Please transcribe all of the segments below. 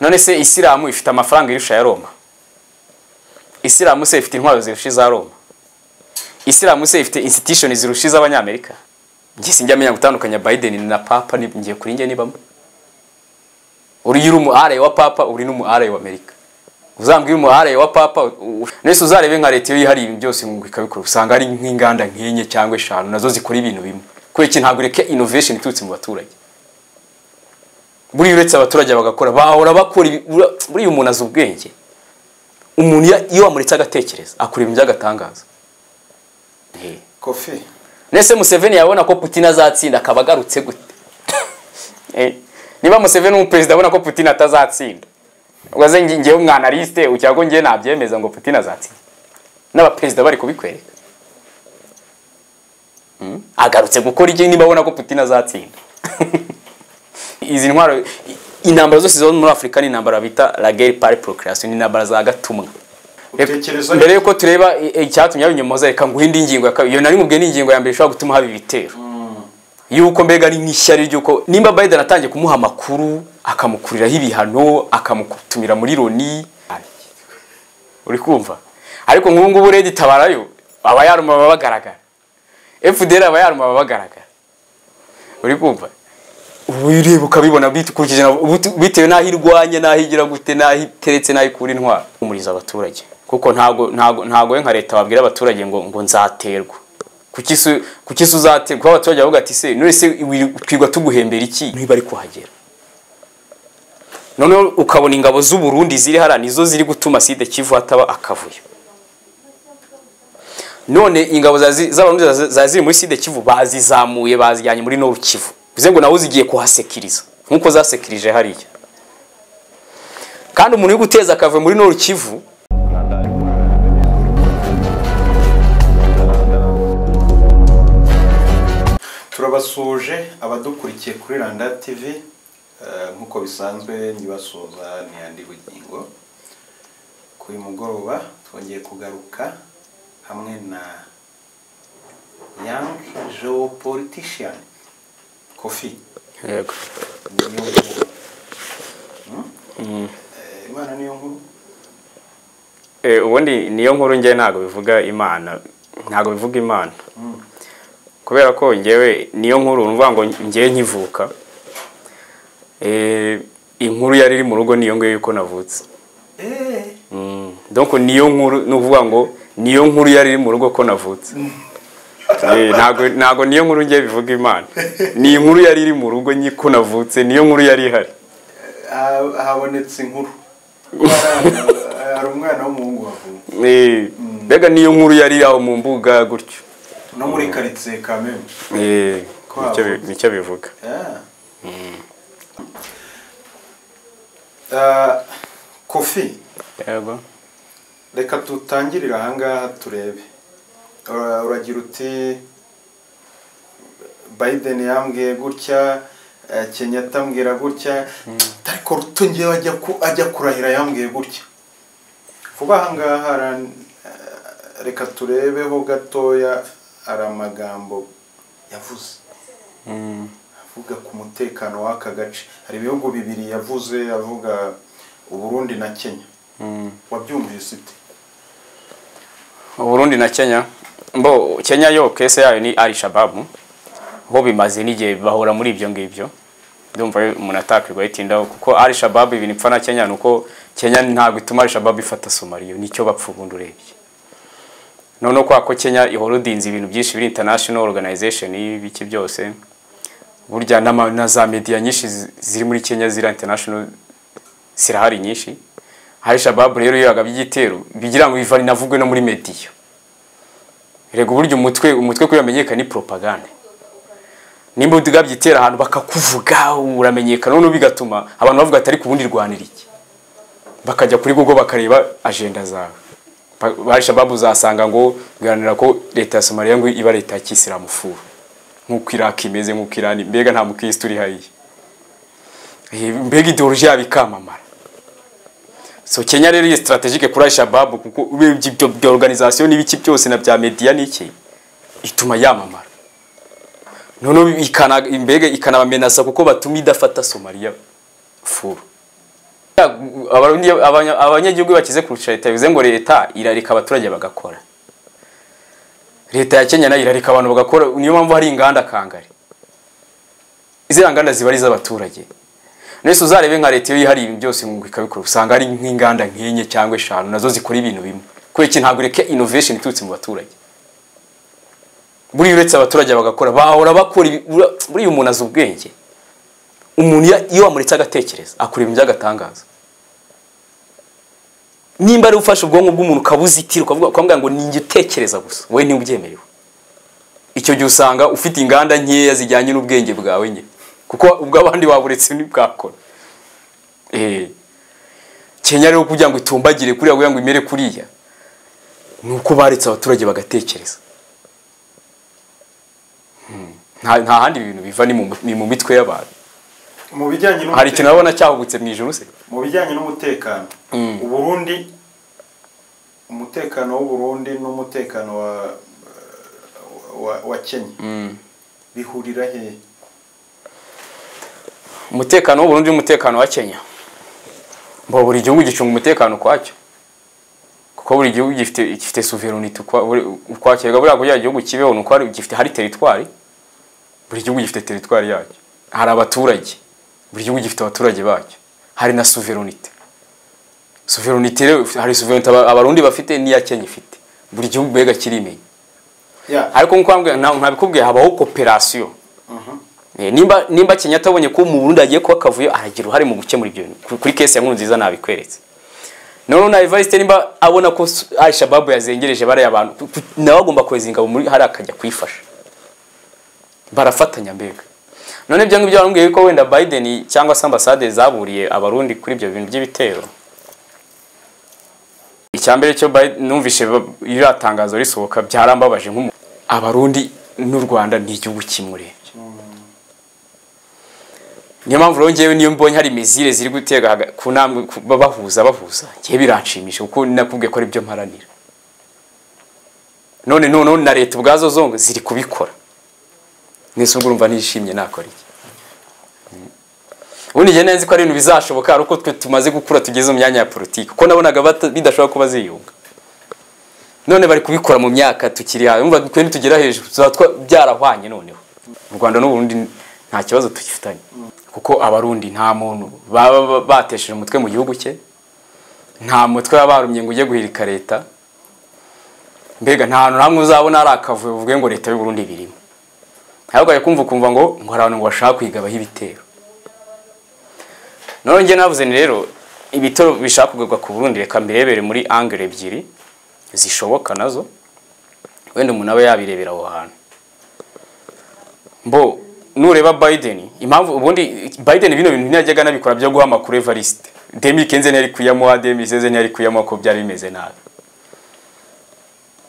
none se isilamu ifite amafaranga irusha ya roma isilamu se ifite intwaro zirusha iza roma isilamu se ifite institution zirusha iz'abanyamerika njye sinjya amenya gutandukanya biden na papa ni- ngiye kuri njye nibamo uriya uri umu are wa papa uri n'umu are wa amerika uzambwira umu are wa papa u- u- nese uzarebe nka leta iyo yihariye ibintu byose ngo ikabikora usanga ari nk'inganda nk'enye cyangwa eshanu nazo zikora ibintu bimwe kubera iki ntabwo ureke innovation iturutse mu baturage buriya uretse abaturage bagakora bahora bakora ibi- ura- buriya umuntu azi ubwenge umuntu iyo- iyo wamuretse agatekereza akora ibintu by'agatangaza Eh. kofi Nese Museveni yabona ko Putin azatsinda akaba agarutse gute? Eh, Niba Museveni umuperezida abona ko Putin atazatsinda. Ugaze nge- ngewe umwanaliste ucyago ngewe nabyemeza ngo Putin azatsinda. N'abaperezida bari kubikwereka. Hmm? Agarutse gukora iki niba abona ko Putin azatsinda? Izi ntwaro i- intambara zose zo muri Afurika ni intambara bita la guerre par procréation ni intambara za gatumwa. Utekereza- Mbere yuko tureba i- icyatumye abinyumuza reka nguhe indi ngingo ya kabiri. Iyo nari mubwiye ni ingingo ya mbere ishobora gutuma haba ibitero. Yuko mbega ari nk'ishyari ry'uko nimba Biden atangiye kumuha amakuru akamukuriraho ibihano akamutumira muri loni uri kumva ariko nk'ubu ngubu rege itabarayo aba yaruma baba bagaragara FDR aba yaruma baba bagaragara uri kumva ubu ureba ukabibona bikurikije na- bit- bitewe n'aho irwanya n'aho igira gute n'aho iteretse n'aho ikura intwaro umuriza abaturage kuko ntago ntago ntago we nka leta wabwira abaturage ngo ngo nzaterwa kuki se- kuki se uzaterwa kuko abaturage bavuga ati se none se wi- twirwa tuguhembera iki niba ari kuhagera noneho ukabona ingabo z'u Burundi ziri hariya nizo ziri gutuma side Kivu hataba akavuyo none ingabo za- zi- z'abarundi za- za- ziri muri side kivu bazizamuye bazijyanye muri noru kivu bivuze ngo nawe zigiye kuhasekiriza nk'uko zasekirije hariya kandi umuntu uri guteza akave muri noru kivu turabasuje abadukurikiye kuri randa tv eh, nk'uko bisanzwe ntibasuza n'iyandi bugingo kuri uyu mugoroba twongeye kugaruka hamwe na young geopolitician kofi yego niyo nkuru Hmm? Eh, imana niyo nkuru Eh, ubundi niyo nkuru njye ntabwo bivuga imana ntabwo bivuga imana kubera ko ngewe niyo nkuru ni ukuvuga ngo ngewe nkivuka Eh, inkuru yari iri mu rugo niyo ngiyo yuko navutse Eh, Mm. donc niyo nkuru ni ukuvuga ngo niyo nkuru yari iri mu rugo ko navutse Eh, ntago ntago niyo nkuru ngiye bivuga imana ni inkuru yari iri mu rugo nyi ko navutse niyo nkuru yari ihari ha- habonetse inkuru Hari- hari umwana w'umuhungu wavuye Eh, mbega niyo nkuru yari iri aho mu mbuga gutyo no muri karitsiye kameme Eh, Ko nicyo bi- wavutse. nicyo bivuga Ah. Ah, kofi yego reka dutangirire ahangaha turebe Ura- uragira uti biden yambwiye gutya eh, kenyatta ambwira gutya ariko ruto ngewe ajya ku- ajya kurahira yambwiye gutya vuba ahangaha ara- eh, reka turebeho gatoya hari amagambo yavuze avuga ku mutekano w'aka gace hari ibihugu bibiri yavuze avuga uburundi na kenya wabyumvise ute uburundi na kenya mbo kenya yo kese yayo ni ari shababu bo bimaze n'igihe bahora muri ibyo ngibyo ndumva yo umuntu atakwirwa yitindaho kuko ari shababu ibintu ipfa na kenya ni uko kenya ntabwo ituma ari shababu ifata somaliyo nicyo bapfa ubundi urebye noneho kwa ko kenya ihora udinze ibintu byinshi biri international organization y'ibiki byose burya n'ama- na za media nyinshi zi- ziri muri kenya ziriya international zirahari nyinshi hari shababu rero iyo yagabye igitero bigira ngo biva inavugwe no muri mediya rego uburyo umutwe umutwe kuri wamenyekana ni propaganda nimba utugabye igitero ahantu bakakuvuga uramenyekana noneho bigatuma abantu bavuga ati ariko ubundi rwanira iki bakajya kuri google bakareba agenda zawe Ba- ba shababu uzasanga ngo guharanira ko leta ya somaliya ngo iba leta ya kisilamu furu nk'uko iraki imeze nk'uko irani mbega nta mukirisitu uri hariya Eh, mbega ideoloji yabo ikamamara so kenya rero iyi strategique kuri al-shababu kuko urebye ibyo bya organisation n'ibiki byose na bya media n'iki ituma yamamara noneho ikana- mbega ikanabamenasa kuko batuma idafata somaliya furu Abanye- abanya- abanyagihugu bakize kurusha leta bivuze ngo leta irarika abaturage bagakora leta ya kenya nayo irarika abantu bagakora niyo mpamvu hari inganda kangari ziriya nganda ziba ari iz'abaturage nese uzarebe nka leta iyo yihariye ibintu byose ngo ikabikora usanga ari nk'inganda nk'enye cyangwa eshanu nazo zikora ibintu bimwe kubera iki ntabwo ureke innovation iturutse mu baturage buriya uretse abaturage bagakora bahora bakora ibi- ura- buriya umuntu azi ubwenge umuntu iyo- iyo wamuretse agatekereza akora ibintu by'agatangaza nimba ari ufashe ubwonko bw'umuntu ukabuzitira ukavuga ukamubwira ngo ni njye utekereza gusa wowe niwe ubyemerewe icyo gihe usanga ufite inganda nkeya zijyanye n'ubwenge bwawe nyine kuko ubw'abandi waburetse ntibwakora Eh. kenya rero kugira ngo itumbagire kuriya kugira ngo imere kuriya ni uko baretse abaturage bagatekereza Hmm. nta nta handi ibintu biva ni mu- ni mu mitwe y'abantu mu bijyanye hari ikintu urabona cyahubutse mu ijuru se mu bijyanye n'umutekano Mm. uburundi umutekano w'uburundi n'umutekano wa, wa wa kenya bihurira hehe umutekano w'u Burundi n'umutekano wa Kenya mbo buri gihugu gicunga umutekano ukwacyo kuko buri gihugu gifite gifite sovereignty ukwa- buri- ukwacyo rega buriya kugira igihugu kibeho ni uko hari- gifite hari teritwari buri gihugu gifite teritwari yacyo hari abaturage buri gihugu gifite abaturage bacyo hari na sovereignty sovereignty rero hari sovereignty aba- abarundi bafite n'iya Kenya ifite buri gihugu mbega kirimenya ya ariko nkuko wambwiye, nta- ntabikubwiye habaho cooperation mhm. Eh, nimba nimba Kenyatta abonye ko mu Burundi agiye kuba akavuyo aragira uruhare mu gukemura ibyo bintu Ku- kuri case ya Nkurunziza nabikweretse noneho na Evariste nimba abona ko Su- Al Shabaab yazengereje bariya abantu ku- ku- nawe agomba kohereza ingabo muri hari akajya kuyifasha barafatanya mbega none ibyo ngibyo barambwiye ko wenda Biden cyangwa se ambasade zaburiye abarundi kuri ibyo bintu by'ibitero icyambere cyo Biden- numvishe ba- iriya tangazo risohoka byarambabaje nk'umuntu abarundi n'u Rwanda ni igihugu kimwe urebye niyo mpamvu rero ngewe niyo mbonye hari mizire ziri gutega haga- ku ntambwe ku- ba- bahuza bahuza ngewe biranshimisha kuko nakubwiye ko ari byo mparanira none noneho na leta ubwazo zongo ziri kubikora mwese ubwo urumva nishimye nakora iki Mm. ubundi njye nzi ko ari ibintu bizashoboka ari uko twe tumaze gukura tugeze mu myanya ya politiki kuko nabonaga bata- bidashobora kuba ziyunga none bari kubikora mu myaka tukiri hawe urumva twe nitugera hejuru tuzaba twa- byarahwanye noneho u rwanda n'uburundi nta kibazo tugifitanye kuko abarundi nta muntu baba ba- batesheje umutwe mu gihugu cye nta mutwe baba barumye ngo ujye guhirika leta mbega nta hantu hamwe uzabona hari akavuyo uvuge ngo leta y'uburundi birimo ntabwo kumva ukumva ngo ngo hari abantu ngo bashaka kuyigabaho ibitero none njye navuze ni rero ibitero bishaka kugurwa ku burundi reka mbirebere muri angere ebyiri zishoboka nazo wenda umuntu aba yabirebera aho hantu mbo nureba Biden impamvu ubundi Biden bino bintu ntiyajyaga nabikora byo guha amakuru Evariste demi kenze ntiyari kuyamuha demi seze ntiyari kuyamuha ko byari bimeze nabi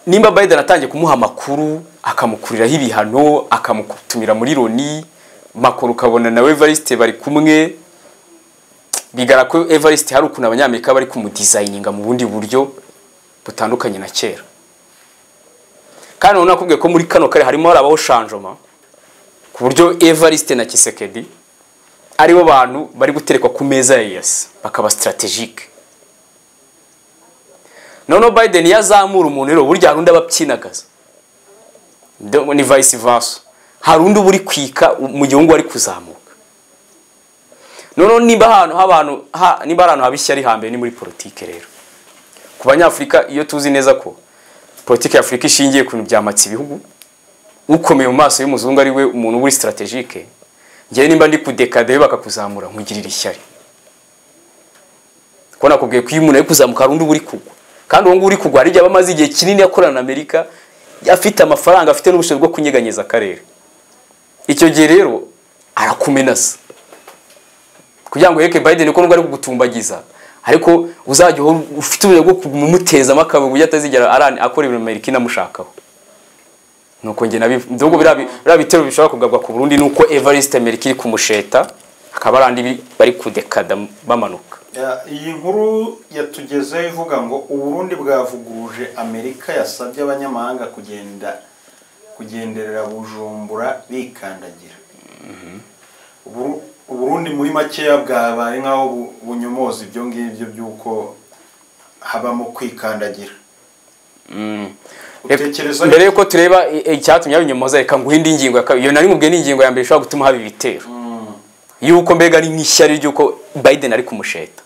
nimba Biden atangiye kumuha amakuru akamukuriraho ibihano akamutumira muri loni makuru ukabona na Evariste bari kumwe bigara ko Evariste hari ukuntu abanyamerika bari kumudesigninga mu bundi buryo butandukanye na kera kandi noneho nakubwiye ko muri kano kare harimo harabaho shanjoma ku buryo Evariste na Kisekedi aribo bantu bari guterekwa ku meza ya yesi bakaba strategique noneho Biden yazamura umuntu rero burya hari undi abapyinagaza Do- ni vice versa hari undi uba uri kwika mu gihugu ari kuzamuka noneho nimba ahantu h'abantu ha- nimba ari ahantu haba ishyari hambere ni muri politike rero ku banyafurika iyo tuzi neza ko politiki ya afurika ishingiye ku bintu byamatse ibihugu ukomeye mu maso y'umuzungu ari we umuntu uri strategique ngewe nimba ndi kudekade we bakakuzamura nkugirira ishyari kuko nakubwiye ko iyo umuntu ari kuzamuka hari undi uba uri kugwa kandi uwo nguwo uri kugwa hari igihe aba amaze igihe kinini akorana na amerika afite amafaranga afite n'ubushobozi bwo kunyeganyeza akarere icyo gihe rero arakumenasa kugira ngo yereke Biden ko nubwo ari kugutumbagiza ariko uzajya uhora ufite uburyo bwo kumutezamo akabuye kuburyo atazigera arani akora ibintu Amerika inamushakaho nuko njye nabi nubwo biriya bi- biriya bitero bishobora kugarwa ku Burundi nuko Evariste Amerika iri kumusheta akaba ari andi bi- bari kudekada bamanuka Ya, iyi nkuru yatugezeho ivuga ngo uburundi bwavuguruje amerika yasabye abanyamahanga kugenda kugenderera bujumbura bikandagira Uburu- uburundi muri makeya bwabaye nk'aho bu- bunyomoza ibyo ngibyo by'uko habamo kwikandagira Mm. Utekereza- mbere yuko tureba i- icyatumye abinyomoza reka nguhe indi ngingo ya kabiri iyo nari mubwiye ni ingingo ya mbere ishobora gutuma haba ibitero yuko mbega ari nk'ishyari ry'uko biden ari kumusheta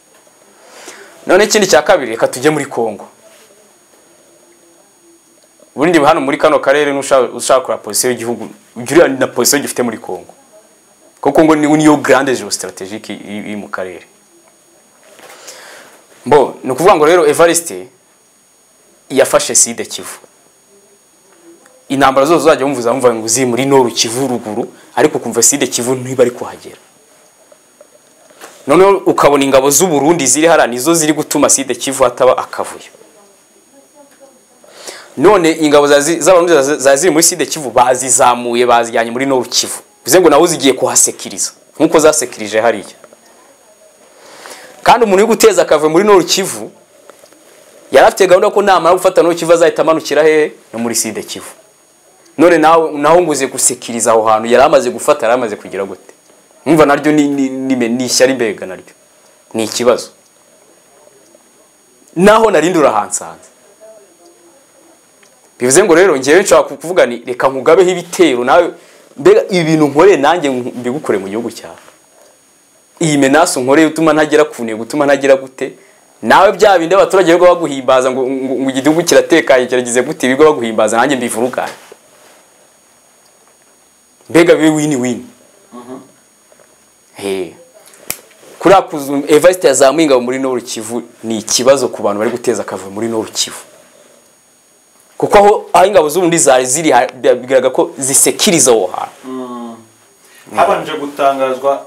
none ikindi cya kabiri reka tujye muri congo ubundi hano muri kano karere n'ushaka ushaka kureba position y'igihugu ujya ureba na position gifite muri congo kuko ngo ni niyo grande geostrategique iri iri mu karere mbo ni ukuvuga ngo rero evariste yafashe side kivu intambara zose uzajya wumva uzamva ngo uzi muri noru kivu ruguru ariko ukumva side kivu ntiba ari kuhagera noneho ukabona ingabo z'u Burundi ziri hariya nizo ziri gutuma side kivu hataba akavuyo none ingabo za zi- z'abarundi za- za ziri muri side kivu bazizamuye bazijyanye muri noru kivu bivuze ngo nawe zigiye kuhasekiriza nk'uko zasekirije hariya kandi umuntu uri guteza akavuyo muri noru kivu yari afite gahunda ko namara gufata no kivu azahita amanukira hehe no muri side kivu none nawe naho nguze gusekiriza aho hantu yari amaze gufata yari amaze kugira gute mwumva naryo ni ni ni, ni, ni ishyari mbega naryo ni ikibazo naho narindi urahansanze bivuze ngo rero ngewe nshobora kuvuga ni reka nkugabeho ibitero nawe mbega ibintu nkoreye nanjye mbigukore mu gihugu cyawe iyi menaso nkoreye utuma ntagera ku ntego utuma ntagera gute nawe bya bindi abaturage birirwa baguhimbaza ngo ngo- ngo igihugu kiratekanye kiragize gute birirwa baguhimbaza nanjye mbivuruganye mbega bibe wini wini he kuriya kuzu evariste yazamuye ingabo muri noru kivu ni ikibazo ku bantu bari guteza akavuyo muri noru kivu kuko aho aho ingabo z'ubundi zari ziri ha- biragaragara ko zisekiriza aho hantu habanje gutangazwa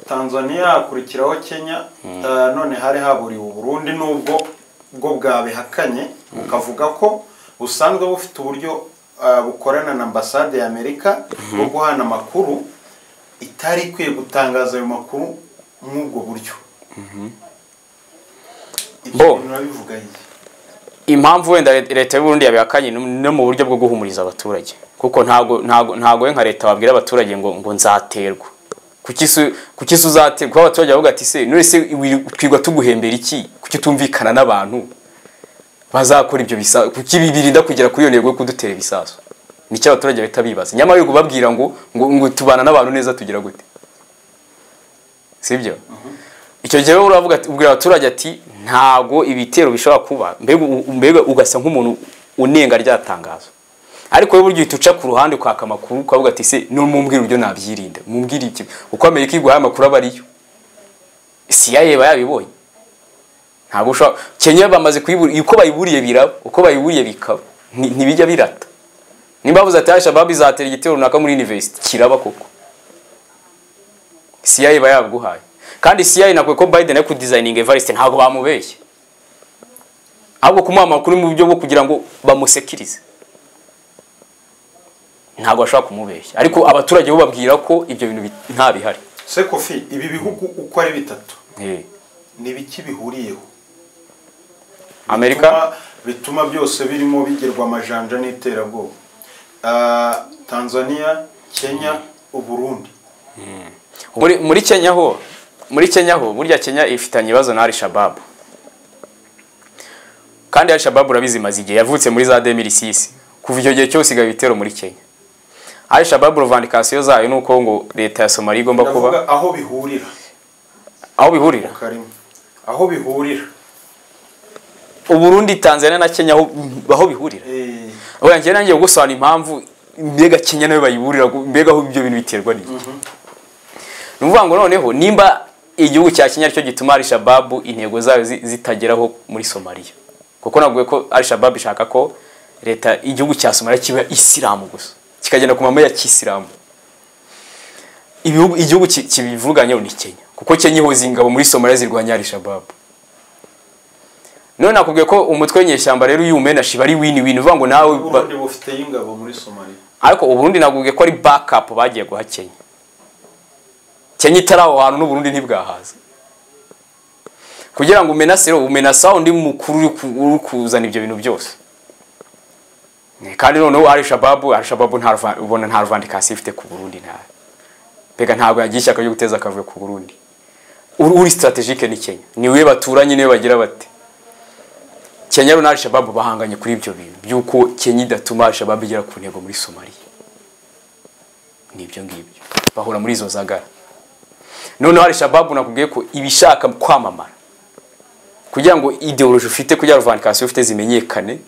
tanzania hakurikiraho kenya eh, none hari haburiwe uburundi nubwo bwo bwabihakanye bukavuga ko busanzwe bufite uburyo eh, bukorana na ambasade ya amerika bwo guhana amakuru itari ikwiye gutangaza ayo makuru nk'ubwo buryo ibyo Bo. bintu urabivuga iki impamvu wenda Leta- leta y'uburundi yabihakanye no- no mu buryo bwo guhumuriza abaturage kuko ntago ntago ntago we nka leta wabwira abaturage ngo ngo nzaterwa kuki se- kuki se uzaterwa kuko abaturage bavuga ati se none se wi- twigwa tuguhembera iki kuki utumvikana n'abantu bazakora ibyo bisa kuki bi- birinda kugera kuri iyo ntego yo kudutera ibisasu nicyo abaturage bahita bibaza nyamara yo kubabwira ngo ngo ngo tubana n'abantu neza tugira gute sibyo icyo gihe wowe uravuga ati- ubwira abaturage ati ntago ibitero bishobora kuba mbega u- mbega ugasa nk'umuntu unenga rya tangazo ariko wowe burya uhita uca ku ruhande kwaka amakuru ukavuga ati se numumbwira uburyo nabyirinda mumbwira iki uko amerika iguhaye amakuru aba ariyo siya yeba yabibonye ntabwo ushobora kenya bamaze kuyibura uko bayiburiye biraba uko bayiburiye bikaba Nti- ntibijya birata nimba bavuze ati alshabab izatera igitero runaka muri university kiraba koko siya yeba yaguhaye kandi siya nakwe ko biden ari kudizayininga evariste ntabwo bamubeshye ahubwo kumuha amakuru mu buryo bwo kugira ngo bamusekirize ntabwo bashobora kumubeshya ariko abaturage bo babwira ko ibyo bintu bi- nta bihari se kofi ibi bihugu uko ari bitatu Eh, ni biki bihuriyeho amerika bituma- bituma byose birimo bigerwa amajanja n'iterabwoba Ah, tanzania kenya uburundi muri, muri kenya ho muri kenya ho burya kenya ifitanye ibibazo na alishababu kandi alishababu urabizi imaze igihe yavutse muri za 2006 kuva icyo gihe cyose igaba ibitero muri kenya alishababu revandikasiyo zayo ni uko ngo leta ya somaliya igomba kuba ndavuga aho bihurira aho bihurira karimo aho bihurira uburundi tanzania na kenya aho aho bihurira Eh, oya njyewe nanjye gusobanura impamvu mbega kenya nayo bayiburira gu- mbega aho ibyo bintu biterwa n'iki ni ukuvuga ngo noneho nimba igihugu cya kenya aricyo gituma arishababu intego zayo zi- zitageraho muri somaliya kuko navuga ko arishababu ishaka ko leta igihugu cya somaliya kiba isilamu gusa kikagenda ku mama ya kisilamu ibihugu igihugu ki- kibivuganyeho ni kenya kuko kenya ihoza ingabo muri somaliya zirwanya arishababu none nakubwiye ko umutwe w'inyeshyamba rero iyo uwumenashe iba ari wini wini uvuga ngo nawe ba- uburundi bufite ingabo muri somaliya ariko uburundi nabwiye ko ari backup bagiye guha kenya kenya itari aho hantu n'uburundi ntibwahaza kugira ngo umenase rero umenase aho undi mukuru uri ku- uri kuzana ibyo bintu byose kandi noneho arishababu arishababu ubona nta ruvandikasiyo ifite ku burundi ntayo mbega ntabwo yagiye ishyaka ryo guteza akavuyo ku burundi uri uri sitaratejike ni kenya ni we baturanye niwe bagira bate kenya na al-shababu bahanganye kuri ibyo bintu by'uko kenya idatuma al-shababu igera ku ntego muri somaliya ni ibyo ngibyo bahura muri izo zagara noneho al-shababu nakubwiye ko ibishaka kwamamara kugira ngo ideoloji ufite kugira ngo vanikasiyo ufite zimenyekane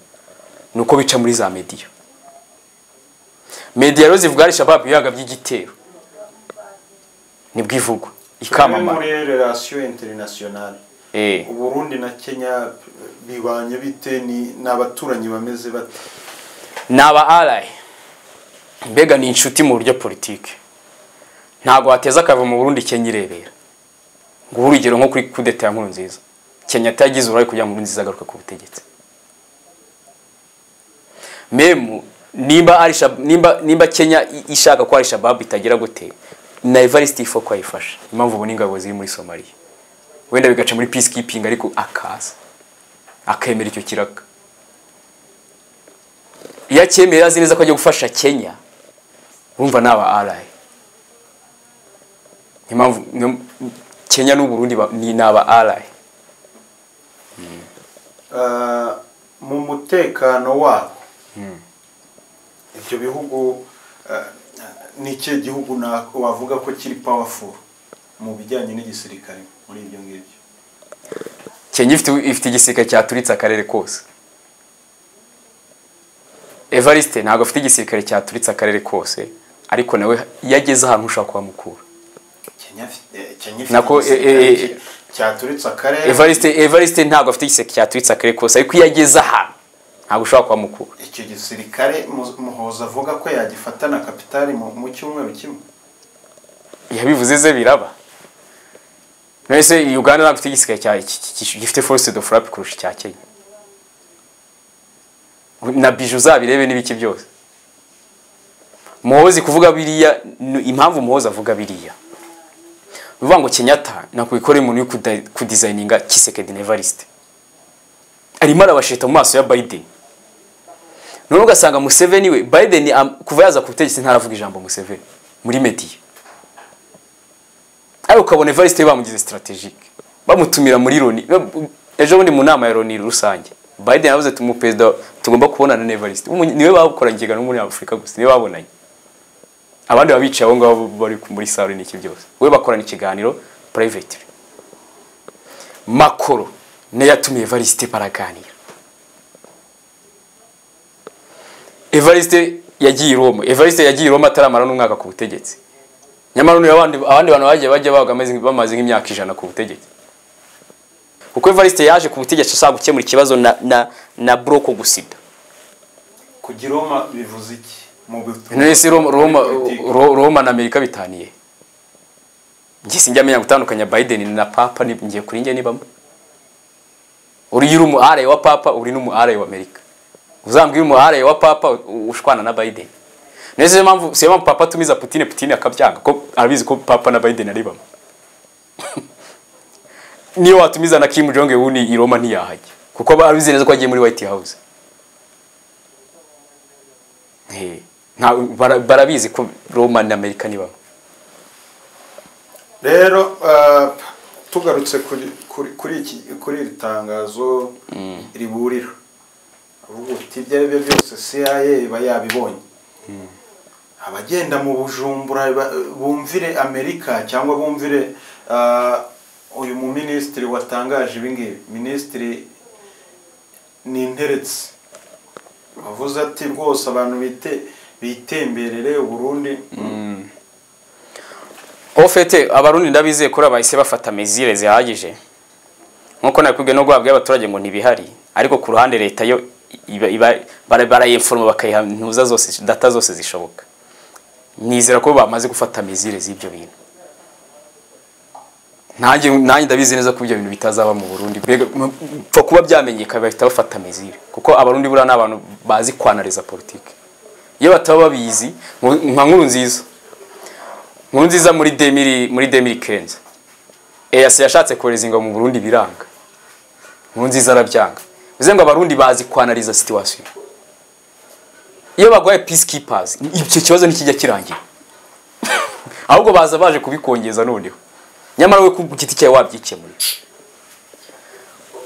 ni uko bica muri za mediya mediya rero zivuga al-shababu ibiyaga by'igitero nibwo ivugwa ikamamara muri relation internationale Eh. uburundi na kenya bibanye bite ni ni abaturanyi bameze bate ni aba arayi mbega ni inshuti mu buryo politiki ntabwo wateza akava mu burundi kenya irebera ngo uhe urugero nko kuri kudeta ya nkuru nziza kenya atagize uruhare kugira ngo nkuru nziza agaruke ku butegetsi memu nimba ari Shab- nimba nimba kenya i- ishaka ko ari shababu itagera gute na evariste ifoko ayifasha impamvu ubu n'ingabo ziri muri somaliya wenda bigaca muri peacekeeping ariko akaza akemera icyo kiraka iyo acyemeye azi neza ko ajya gufasha kenya urumva ni aba arayi niyo mpamvu niyo- kenya n'uburundi ba- ni ni aba arayi Ah, mu mutekano wabo ibyo bihugu ah, ni ikihe gihugu na- wavuga ko kiri powerful mu bijyanye n'igisirikare muri ibyo ngibyo kenya ifite ifite igisirikare cyaturitse akarere kose evariste ntabwo afite igisirikare cyaturitse akarere kose ariko nawe iyo ageze ahantu ushaka kuhamukura kenya fi- eh, Kenya Nako, ifite eh, eh, igisirikare cyaturitse akarere evariste evariste ntabwo afite igisirikare cyaturitse akarere kose ariko iyo ageze ahantu ntabwo ushobora kuhamukura icyo gisirikare Mu- muhoza avuga ko yagifata na kapitali mu mu cyumweru kimwe yabivuze ze biraba mwese uganda ntabwo ifite igisirikare cya- ki- ki- ki- gifite force de frappe kurusha icya kenya na biju uzabirebe n'ibiki byose muhozi kuvuga biriya ni impamvu muhozi avuga biriya ni ukuvuga ngo kenyatta nakwikora umuntu uri kuda- kudizayininga kisekedi nevariste arimo arabasheta mu maso ya biden none ugasanga museveni we biden am- kuva yaza ku butegetsi ntaravuga ijambo museveni muri mediya ariko ukabona evariste bamugize strategique bamutumira muri loni ejo bundi mu nama ya loni rusange biden yavuze ati umuperezida tugomba kubonana na evariste Umu- niwe bakoranye ikiganiro muri afurika gusa niwe babonanye abandi baba bicaye aho ngaho bari ku- muri salo n'iki byose we bakorana ikiganiro private makoro niyo yatumiye evariste baraganira evariste yagiye i roma evariste yagiye i roma ataramara n'umwaka ku butegetsi nyamara ubu abandi abandi bantu bagiye bajya babaga bameze- bamaze nk'imyaka ijana ku butegetsi kuko evariste yaje ku butegetsi ashaka gukemura ikibazo na na na buroko gusida kugira Roma bivuze iki mu butumwa nonese roma roma Politiki. Ro- roma na amerika bitaniye njye sinjya menya gutandukanya biden na papa ni- ngiye kuri njye nibamo uriya uri umu araye wa papa uri n'umu araye wa amerika uzambwira umu araye wa papa u- ushwana na biden nonese siyo mpamvu siyo mpamvu papa atumiza putine putine akabyanga ko arabizi ko papa na biden ari bamwe niyo watumiza na kim jong un i roma ntiyahajya kuko barabizi neza ko agiye muri white house Eh, nta- bara- barabizi ko roma na amerika ni bamwe rero ah, tugarutse kuri kuri kuri iki kuri iri tangazo riburira uvuga uti ibyo ari byo byose cia iba yabibonye abagenda mu bujumbura ba- bumvire amerika cyangwa bumvire ah, uyu mu minisitiri watangaje ibingibi minisitiri ni interetse avuze ati rwose abantu bite bitemberere uburundi aho fete abarundi ndabizeye kuri abahise bafata mezire zihagije nkuko nakubwiye no guhabwa y'abaturage ngo ntibihari ariko ku ruhande leta yo iba- iba- bara- barayiforoma bakayihantuza zose data zose zishoboka nizera ko bamaze gufata mezire z'ibyo bintu nanjye nanjye ndabizi neza ko ibyo bintu bitazaba mu burundi mbega m- mpfa kuba byamenyekana bahita bafata mezire kuko abarundi buriya ni abantu bazi kwanariza politiki iyo bataba babizi mu- nka nkuru nziza nkuru nziza muri demiri muri demiri kenze eyasi yashatse kohereza ingabo mu burundi biranga nkuru nziza arabyanga bivuze ngo abarundi bazi kwanariza situwasiyo iyo bagwaye peacekeepers icyo kibazo ntikijya kirangira ahubwo baza baje kubikongeza noneho nyamara we ku giti cyawe wabyikemura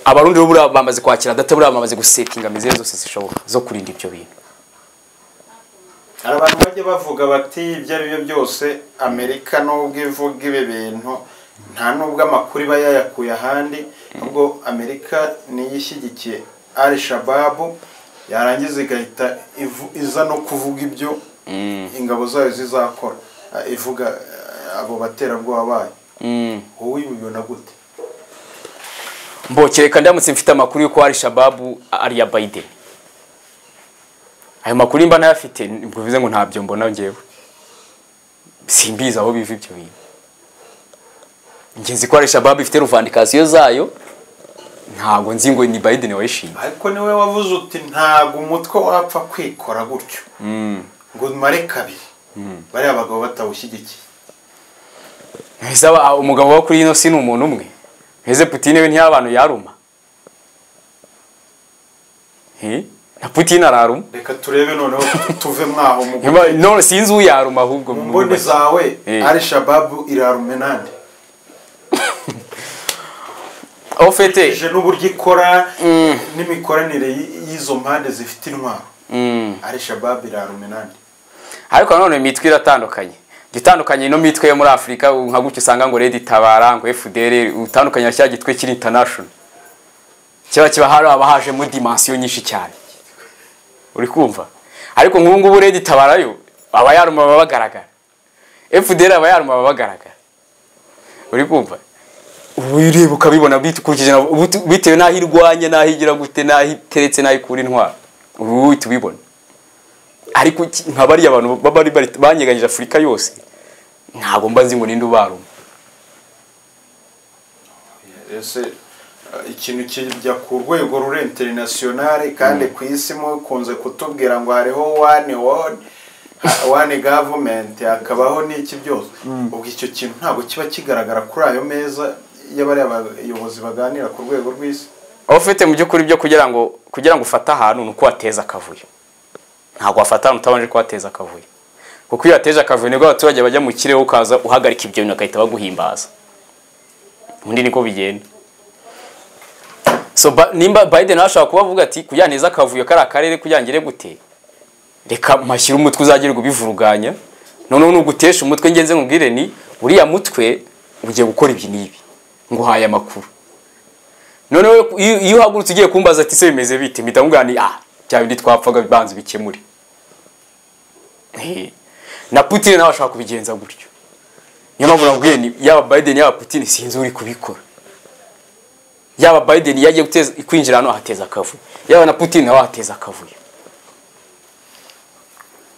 abarundi bo buriya bamaze kwakira data buriya bamaze gusetinga amizero zose zishoboka zo kurinda ibyo bintu hari abantu bajya bavuga bati ibyo ari byo byose amerika nubwo ivuga ibi bintu nta nubwo amakuru iba yayakuye ahandi nubwo amerika niyo ishyigikiye al shababu yarangiza igahita ivu- iza no kuvuga ibyo ingabo zayo zizakora eh, ivuga eh, abo baterabwoba bayo Mm. wowe bibona gute mbokereka ndamutse mfite amakuru y'uko ari shababu ari iya Biden ayo makuru mba nayafite ntabwo bivuze ngo ntabyo mbona ngewe simbizi aho biva ibyo bintu ngenzi ko ari shababu ifite ruvandikasiyo zayo ntabwo nzi ngo ni Biden wayishinze ariko niwe wavuze uti ntabwo umutwe wapfa kwikora gutyo Mm. ngo mare kabiri bariya abagabo batawushyigikiye Ese aba- umugabo wo kuri ino si ni umuntu umwe ese Putin we ntiyabantu yaruma Eh? na Putin araruma reka turebe noneho tuve mwaho mu Nyuma- none sinzi uyaruma ahubwo mu mboni zawe Eh. ari shababu irarumenande aho fete ije n'uburyo ikora n'imikoranire y- y'izo mpande zifite intwaro ari shababu irarumenande ariko nanone imitwe iratandukanye gitandukanye ino mitwe yo muri afurika u- nka gutyo usanga ngo redi itabara ngo fdr utandukanye na cya gitwe kiri international kiba kiba hari abahajemo dimansiyo nyinshi cyane uri kumva ariko nk'ubu ngubu redi itabara yo abayaruma baba bagaragara fdr abayaruma baba bagaragara uri kumva ubu ureba ukabibona bikurikije na- ubu- bitewe n'aho irwanya n'aho igira gute n'aho iteretse n'aho ikura intwara ubu uhita ubibona ariko iki- nka bariya abantu baba bari bari- banyeganyije afurika yose ntabwo mba nzi ngo ninde ubaruma ese eh, ikintu kijya ku rwego ruri interinasiyonari kandi ku isi mukunze kutubwira ngo hariho wani wodi wani gavumenti hakabaho n'iki byose ubwo icyo kintu ntabwo kiba kigaragara kuri ayo meza y'abariya bayobozi baganira ku rwego rw'isi aho ufite mu by'ukuri byo kugira ngo kugira ngo ufate ahantu ni uko wateza akavuyo ntabwo wafata ahantu utabanje kuhateza akavuyo kuko iyo wateje akavuyo nibwo abaturage bajya mu kirere ukaza uhagarika ibyo bintu bagahita baguhimbaza ubundi niko bigenda so ba, nimba biden ashobora kuba avuga ati kugira neza akavuyo kari akarere kugira ngire gute reka mpashyire umutwe uzagirirwa ubivuruganya noneho nugutesha umutwe ngenze nkubwire ni uriya mutwe ugiye gukora ibi n'ibi nguhaye amakuru noneho iyo iyo uhagurutse ugiye kumbaza ati se bimeze bite mpita nkubwira ni ah bya bindi twapfaga banza ubikemure Eh, na Putin nawe ashaka kubigenza gutyo niyo mpamvu nakubwiye ni yaba Biden yaba Putin sinzi uri kubikora yaba Biden iyo agiye guteza kwinjira hano ahateza akavuyo yaba na Putin nawe ahateza akavuyo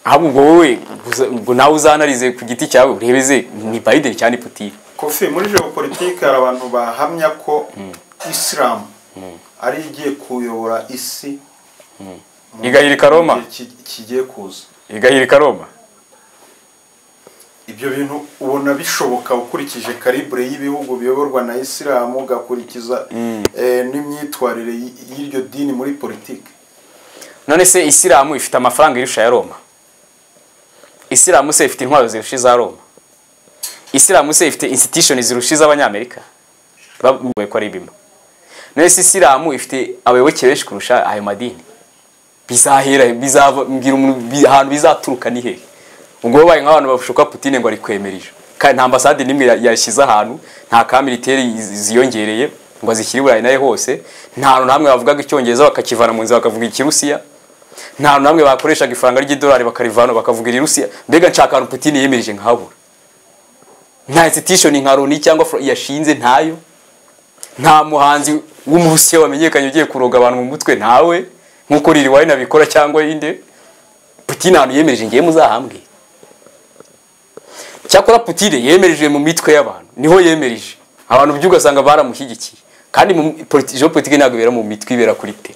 ahubwo wowe uza- ngo nawe uzanarize ku giti cyawe urebeze ni Biden cyane Putin kofi muri geopolitike hari abantu bahamya ko isilamu ari igiye kuyobora isi mu Igahirika Roma. gihe ki- kigiye kuza igahirika Roma ibyo bintu ubona bishoboka ukurikije karibure y'ibihugu biyoborwa na isilamu ugakurikiza eh, n'imyitwarire y- y'iryo dini muri politiki none se isilamu ifite amafaranga irusha ya roma isilamu se ifite intwaro zirusha iza roma isilamu se ifite institution zirusha iz'abanyamerika bavuye ko ari bimwe none se isilamu ifite abayoboke benshi kurusha ayo madini bizahera bizava- mbwira umuntu bi- ahantu bizaturuka ni hehe ubwo babaye nk'abantu bashuka putine ngo ari kwemerije kandi nta ambasade n'imwe ya- yashyize ahantu nta ka militeri zi- ziyongereye ngo azishyire i burayi nayo hose nta hantu namwe bavugaga icyongereza bakakivana mu nzira bakavuga ikirusiya nta hantu namwe bakoreshaga ifaranga ry'idolari bakarivana bakavuga irirusiya mbega nshaka ahantu putine yemereje nkahabura nta institution nka loni cyangwa fro- yashinze ntayo nta muhanzi w'umurusiya wamenyekanye ugiye kuroga abantu mu mutwe ntawe nk'uko riri wayo nabikora cyangwa inde Putin ahantu yemereje ngiye muzahambwe cyakora Putin yemereje mu mitwe y'abantu niho yemereje abantu by'ugasanga ugasanga baramushyigikiye kandi mu politi- geopolitike ntabwo ibera mu mitwe ibera kuri te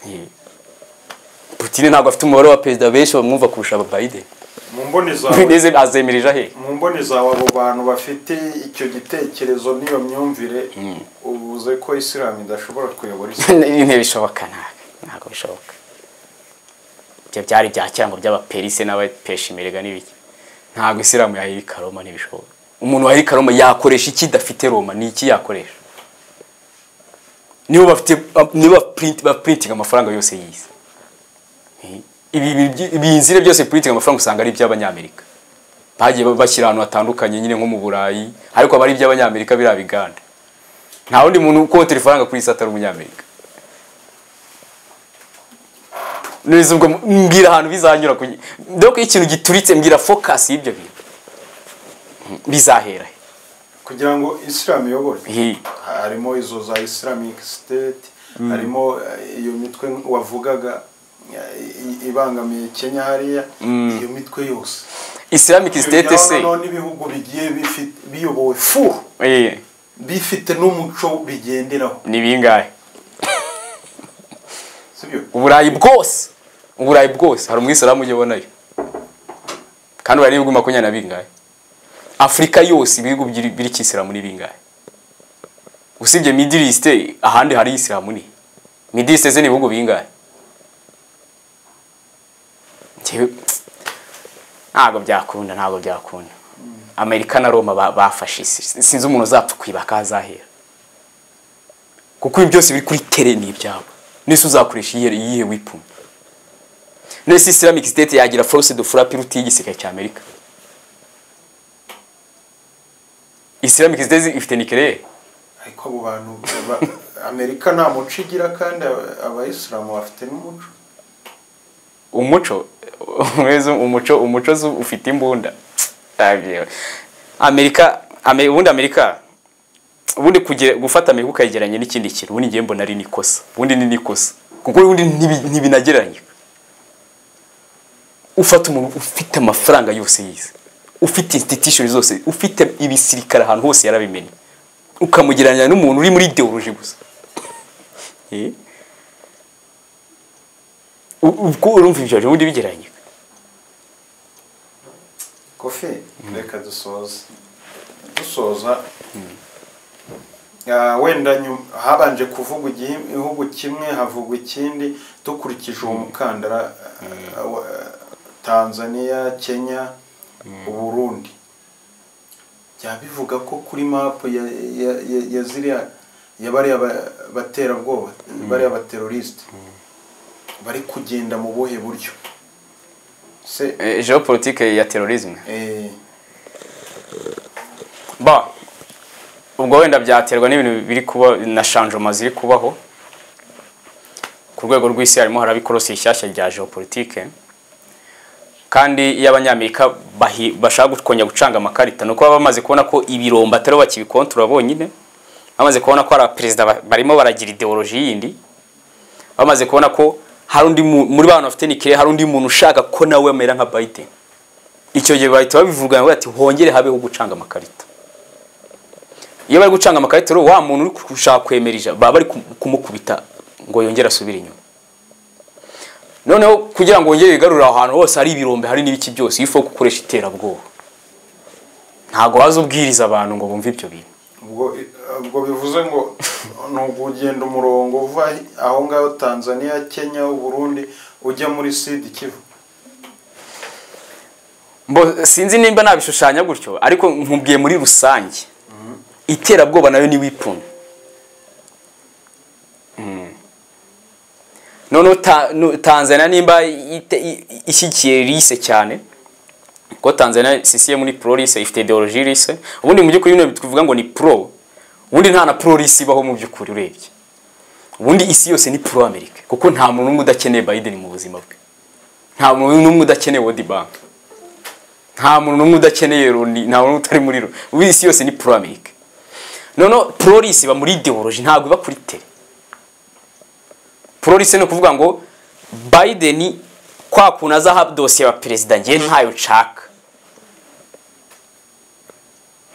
Eh. Putin ntabwo afite umubare wa perezida benshi bamwumva kurusha aba Biden mu mboni zawe Biden azemereje ahe mu mboni zawe abo bantu bafite icyo gitekerezo n'iyo myumvire ubuze ko isilamu idashobora kuyobora isi intebe ishoboka ntabwo ntabwo bishoboka ibyo byari bya cyango by'abaperise n'abapeshimeriga n'ibiki ntabwo isilamu yahirika roma ntibishobora umuntu wahirika roma yakoresha iki idafite roma ni iki yakoresha nibo bafite nibo bapurintinga amafaranga yose y'isi ibi nzira byose purintinga amafaranga usanga ari iby'abanyamerika bagiye bashyira ahantu hatandukanye nyine nko mu burayi ariko aba ari iby'abanyamerika biriya biganda nta wundi muntu ukotera ifaranga kuri isi atari umunyamerika mbwira ahantu bizanyura dore ko ikintu gituritse mbwira fokasi y'ibyo bintu bizahera kugira ngo isilamu iyobore harimo izo za islamic state harimo iyo mitwe wavugaga ibangamiye kenya hariya iyo mitwe yose islamic state se n'ibihugu bigiye biyobowe fu bifite n'umuco bigenderaho ni bingahe uburayi bwose uburayi bwose hari umwisilamu ujya ubonayo kandi uburayi n'ibihugu makumyabiri na bingahe afurika yose ibihugu biri kisilamu ni bingahe usibye midirisite ahandi hari isilamu ni midirisite ze ni ibihugu bingahe ntabwo byakunda ntabwo byakunda amerika na roma bafashe isi sinzi umuntu uzapfa kwibaka ahazahera kuko ibi byose biri kuri tere ni ibyabo n'isi uzakoresha iyihe wipfuye n'isi islamic state yagira force de frappe iruta y'igisirikare cya amerika islamic state ifite nikerere ariko abo bantu amerika nta muco igira kandi abayisilamu bafite n'umuco umuco umuco umuco ufite imbunda amerika ubundi amerika ubundi gufata amerika ukayigeranya n'ikindi kintu ubundi ngiye mbona ari n'ikosa ubundi ni n'ikosa kuko ubundi ntibinageranye ufata umuntu ufite amafaranga yose yize ufite institution zose ufite ibisirikare ahantu hose yarabimenye ukamugeranya n'umuntu uri muri ideoloji gusa ubwo urumva ibyo ubundi bigeranye kofi reka dusoza dusoza wenda habanje kuvuga igihugu kimwe havugwa ikindi dukurikije uwo mukandara tanzania kenya uburundi byaba bivuga ko kuri mapu ya ziriya bariya baterabwoba bariya baterorisite bari kugenda mu buhe buryo geopolitike ya terorisme ba ubwo wenda byaterwa n'ibintu biri kuba na shanjoma ziri kubaho ku rwego rw'isi harimo haraba ikorosi rishyashya rya geopolitike kandi iyo abanyamerika bashaka kongera gucanga amakarita ni uko baba bamaze kubona ko ibiromba atari bakibikontora bonyine bamaze kubona ko hari abaperezida barimo baragira ideoloji yindi bamaze kubona ko hari undi muri bantu bafite nikire hari undi muntu ushaka ko nawe amera nka Biden icyo gihe bahita babivuga bati hongere habeho gucanga amakarita iyo bari gucanga amakarita rero wa muntu uri gushaka kwemerija baba bari kumukubita ngo yongere asubire inyuma noneho kugira ngo wongere wigarurire aho hantu hose hari ibirombe hari n'ibiki byose iyo ufuka gukoresha iterabwoba ntabwo waza ubwiriza abantu ngo bumve ibyo bintu ubwo bivuze ngo ni ukugenda umurongo uva aho ngaho tanzania kenya uburundi ujya muri sida ikivu sinzi nimba nabishushanya gutyo ariko nkubwiye muri rusange iterabwoba nayo ni wipfunya noneho tanzania nimba ishyigikiye rise cyane kuko tanzania sisiye muri pro rise ifite ideoloji rise ubundi mu by'ukuri bino tuvuga ngo ni pro ubundi nta na pro rise ibaho mu by'ukuri urebye ubundi isi yose ni pro america kuko nta muntu n'umwe udakeneye biden mu buzima bwe nta muntu n'umwe udakeneye world bank nta muntu n'umwe udakeneye loni nta muntu utari muri loni ubu isi yose ni pro america noneho pro rise iba muri ideoloji ntabwo iba kuri tere polisi ni ukuvuga ngo Biden kwa kuntu azaha dosiye ya perezida ngiye ntayo nshaka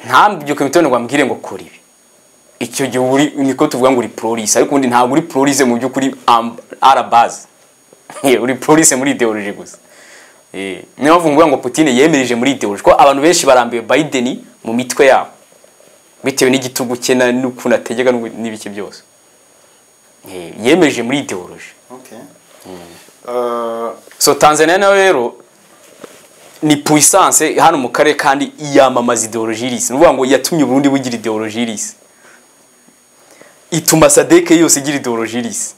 ntambyuke imitoni ngo ambwire ngo kora ibi icyo gihe uri niko tuvuga ngo uri polisi ariko ubundi ntabwo uri polisi mu by'ukuri arabazi uri polisi muri ideoloji gusa niyo mpamvu mvuga ngo Putin yemereje muri ideoloji ko abantu benshi barambiwe Biden mu mitwe yabo bitewe n'igitugu cye n'ukuntu ategeka n'ibiki byose yemeje muri ideoloji eh, so tanzania nayo rero ni puissance hano mu karere kandi yamamaza ideologie irisi ni ukuvuga ngo yatumye uburundi bugira ideologie irisi ituma sadeke yose igira ideologie irisi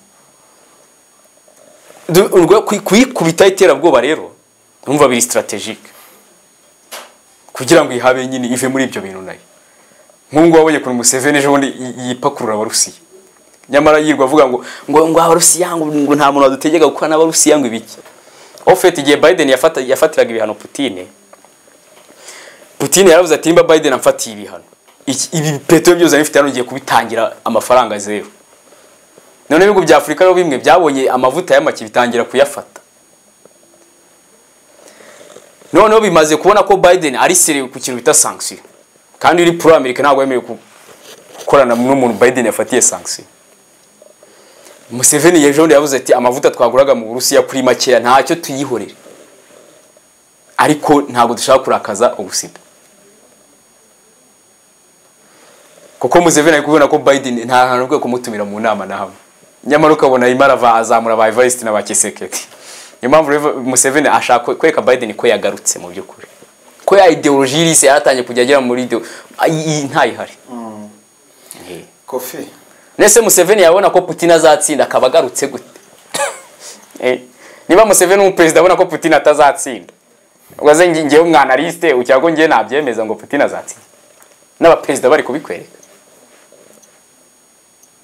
Du- urwo- kui- kuyikubita iterabwoba rero numva biri strategique kugira ngo ihabe nyine ive muri ibyo bintu nayo nk'ubwo wabonye kuri museveni ejo bundi yi- yipakurura abarusiya nyamara yirwa avuga ngo ngo ngo abarusiya ngo ngo nta muntu wadutegeka gukora n'abarusiya ngo ibiki ofeti igihe biden yafata- yafatiraga ibihano putine putine yaravuze ati nimba biden amfatiye ibihano iki- ibi petero byose nari mfite hano ngiye kubitangira amafaranga zeru none ibihugu bya afurika rero bimwe byabonye amavuta y'amaki bitangira kuyafata noneho bimaze kubona ko biden ari serewe ku kintu bita sanction kandi uri pro amerika ntabwo yemerewe ku- gukorana n'umuntu biden yafatiye sanction museveni ejo bundi yavuze ati amavuta twaguraga mu burusiya kuri makeya ntacyo tuyihorere ariko ntabwo dushaka kurakaza ubusida kuko Museveni ari kubona ko Biden nta hantu rwe kumutumira mu nama na hamwe nyamara ukabona arimo arava azamura ba Evariste na ba Kisekedi niyo mpamvu rero Museveni ashaka kwereka Biden ko yagarutse mu by'ukuri ko ya ideologie irisi yaratangiye kujya agera muri ideo ay- iyi ntayihari Eh. kofi Nese Museveni yabona ko Putin azatsinda akaba agarutse gute? Eh, Niba Museveni umuperezida abona ko Putin atazatsinda. Ugaze nge- ngewe umwanaliste ucyago ngewe nabyemeza ngo Putin azatsinda. N'abaperezida bari kubikwereka.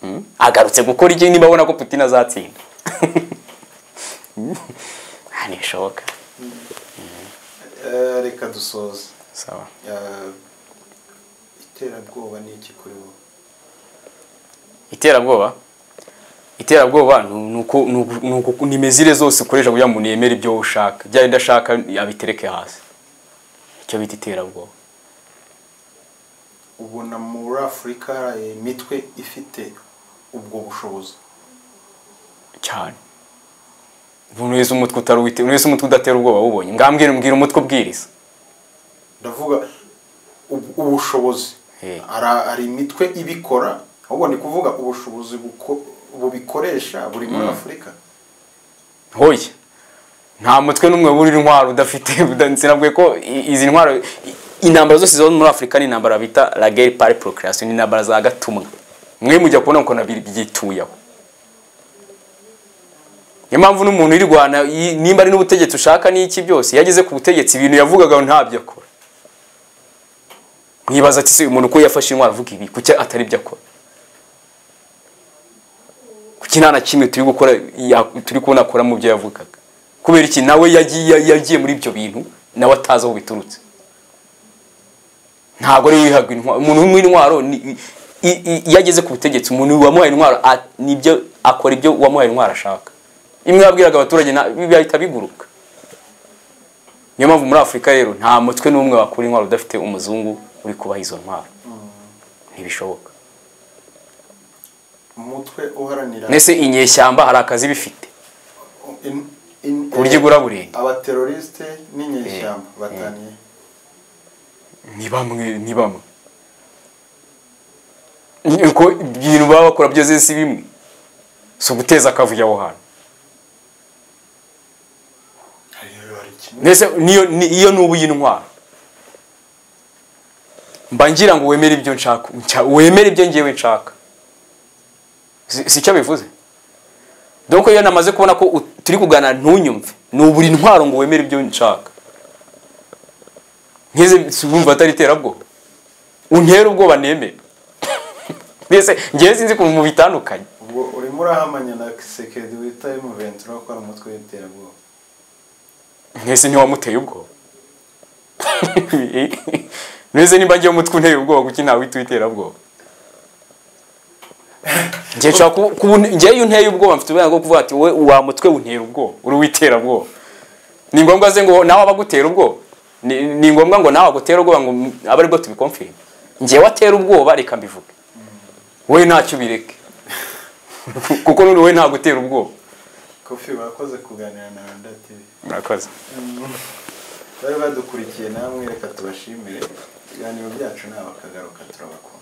Mm? Agarutse gukora iki niba abona ko Putin azatsinda? Mm. Ah, ntibishoboka. eh, reka dusoze Sawa. Eh, iterabwoba ni iki kuri wowe iterabwoba iterabwoba ni uko- ni uku- ni uku- ni imezire zose ukoresha kugira ngo umuntu yemere ibyo ushaka byaba udashaka abitereke hasi icyo bita iterabwoba ubona muri afurika hari imitwe ifite ubwo bushobozi cyane umuntu wese umutwe utari uwite- umuntu wese umutwe udatera ubwoba awubonye ngambwira mbwira umutwe ubwiriza ndavuga ub- ubushobozi Eh. Hari- hari imitwe ibikora ahubwo ni kuvuga ubushobozi buko- bubikoresha buri muri afurika hoya nta mutwe n'umwe buri intwaro udafite sinabwiye ko i- izi ntwaro i- intambara zose ziba muri afurika ni intambara bita la guerre par procreation ni intambara za gatumwa mwe mujya kubona ukuntu bi- byituyeho niyo mpamvu n'umuntu uyirwana yi- nimba ari n'ubutegetsi ushaka n'iki byose iyo ageze ku butegetsi ibintu yavugaga ntabyo akora mwibaza ati se uyu muntu ko yafashe intwaro avuga ibi kuki atari byo akora kuki nta na kimwe turi gukora ya- turi kubona akora mu byo yavugaga kubera iki nawe yagiye yagiye muri ibyo bintu nawe atazi aho biturutse ntabwo ari wihaga intwaro umuntu w'umuha intwaro ni- i- i- iyo ageze ku butegetsi umuntu wamuhaye intwaro a- nibyo akora ibyo uwamuhaye intwaro ashaka imwe yabwiraga abaturage na- bihita biguruka niyo mpamvu muri afurika rero nta mutwe n'umwe wakura intwaro udafite umuzungu uri kubaha izo ntwaro ntibishoboka umutwe uharanira mwese inyeshyamba hari akazi bifite in- in- ku buryo igura burenge abaterorisite n'inyeshyamba bataniye ni bamwe ni bamwe ko ibintu baba bakora byose si bimwe si uguteza akavuyo aho hantu Hariyo- hari kimwe mbese niyo ni- iyo ni ubu y'intwaro mba ngira ngo wemere ibyo nshaka nshya- wemere ibyo ngewe nshaka Si- si icyo bivuze dore iyo namaze kubona ko u- turi kuganira ntunyumve ni uburi intwaro ngo wemere ibyo nshaka nkize si wumva atari iterabwoba untere ubwoba nemere mbese ngewe sinzi kuva mu bitandukanye ubwo urimo urahamanya na sekedi wita emuventura ko ari umutwe w'iterabwoba mwese ntiwamuteye ubwoba mwese niba ngiye umutwe unteye ubwoba kuki ntawita uw'iterabwoba ngiye nshobora kuba- kuba une- ngewe iyo unteye ubwoba mfite uburenganzira bwo kuvuga ati wowe wa mutwe untera ubwoba uri uw'iterabwoba ni ngombwa se ngo nawe abagutera ubwoba ni ni ngombwa ngo nawe agutera ubwoba ngo mm, abe aribwo tubikomfire ngewe atera ubwoba reka mbivuge wowe ntacyo ubireke kuko n'ubu wowe ntagutera ubwoba kofi urakoze kuganira na rwanda tivi murakoze bari badukurikiye namwe reka tubashimire ibiganiro byacu ni abakagaruka turabakunda